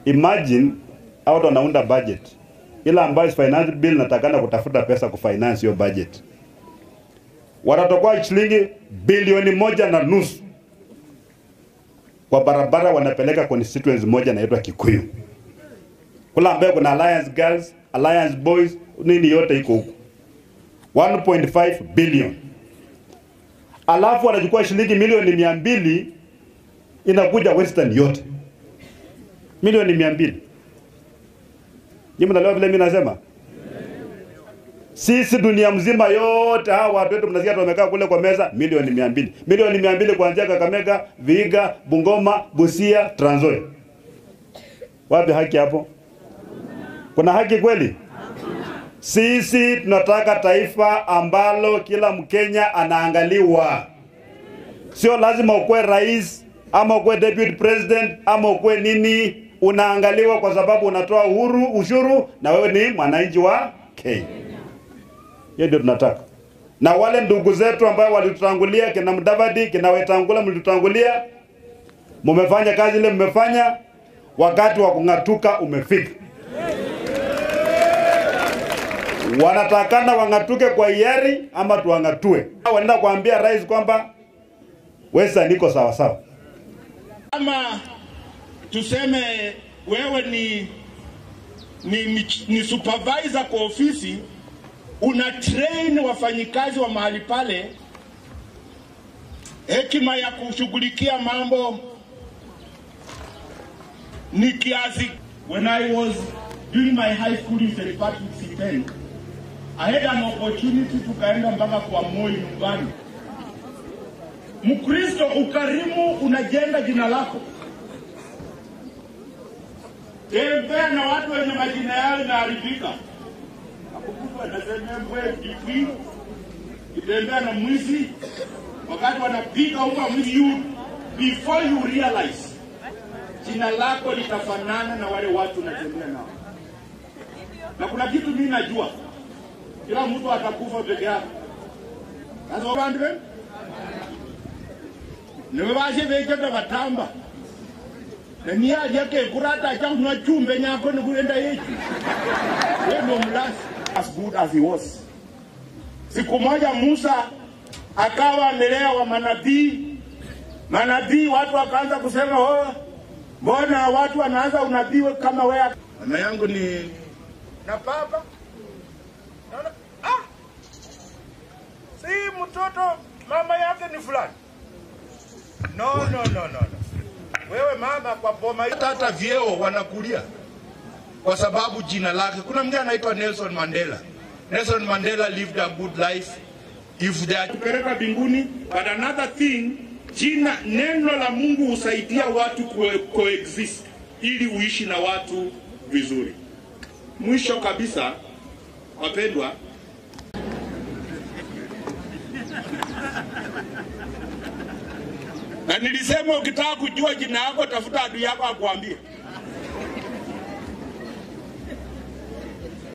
Imagine au wanaunda budget ile ambayo finance bill natakana kutafuta pesa kufinance hiyo budget, watatokoa shilingi bilioni moja na nusu kwa barabara, wanapeleka constituency moja inaitwa Kikuyu kula ambayo kuna Alliance Girls, Alliance Boys, nini yote iko huko 1.5 billion, alafu wanachukua shilingi milioni mia mbili inakuja Western yote milioni mia mbili. Nyinyi mnaelewa vile mimi nasema? Sisi dunia mzima yote hawa watu wetu mnasikia wamekaa kule kwa meza milioni mia mbili. Milioni mia mbili kuanzia Kakamega, Vihiga, Bungoma, Busia, Trans Nzoia. Wapi haki hapo? Kuna haki kweli? Sisi tunataka taifa ambalo kila Mkenya anaangaliwa. Sio lazima ukuwe rais ama ukuwe deputy president ama ukuwe nini, unaangaliwa kwa sababu unatoa uhuru ushuru na wewe ni mwananchi wa Kenya. Hiyo ndio tunataka. Na wale ndugu zetu ambao walitutangulia, kina Mudavadi, kina Wetangula, mlitutangulia, mumefanya kazi ile mmefanya, wakati wa kung'atuka umefika. Wanatakana wang'atuke kwa hiari ama tuwang'atue. Wanaenda kuambia rais kwamba Wesa niko sawa sawa. Kama tuseme wewe ni, ni, ni, ni supervisor kwa ofisi, una train wafanyikazi wa mahali pale hekima ya kushughulikia mambo ni kiasi. When I was doing my high school in St. Patrick's C10, I had an opportunity tukaenda mpaka kwa Moi nyumbani. Mkristo, ukarimu unajenga jina lako. Tembea na watu wenye majina yao inaharibika. Akukutwa nasema mbwe kipwi, kitembea na mwizi, wakati wanapiga unga mwizi, you before you realize jina lako litafanana na wale watu unatembea nao. Na kuna kitu mimi najua, kila mtu atakufa peke yake. Sasa bantu benu niwe bashe becheka batamba naniyalyake kurata achakunywa chumbe nyako nikuenda yechu we ndo mlasi as good as he was siku moja musa akawa amelea wa manabii manabii watu wakaanza kusema oh, mbona watu wanaanza unabii kama wewe mama yangu ni na baba naona ah si mtoto mama yake ni fulani No, no, no, no, no. Wewe mama kwa boma hii hata vyeo wanakulia kwa sababu jina lake. Kuna mwingine anaitwa Nelson Mandela. Nelson Mandela lived a good life. If they are kupeleka mbinguni, but another thing, jina neno la Mungu husaidia watu kue- coexist ili uishi na watu vizuri. Mwisho kabisa, wapendwa, na nilisema ukitaka kujua jina yako tafuta adui yako akuambie.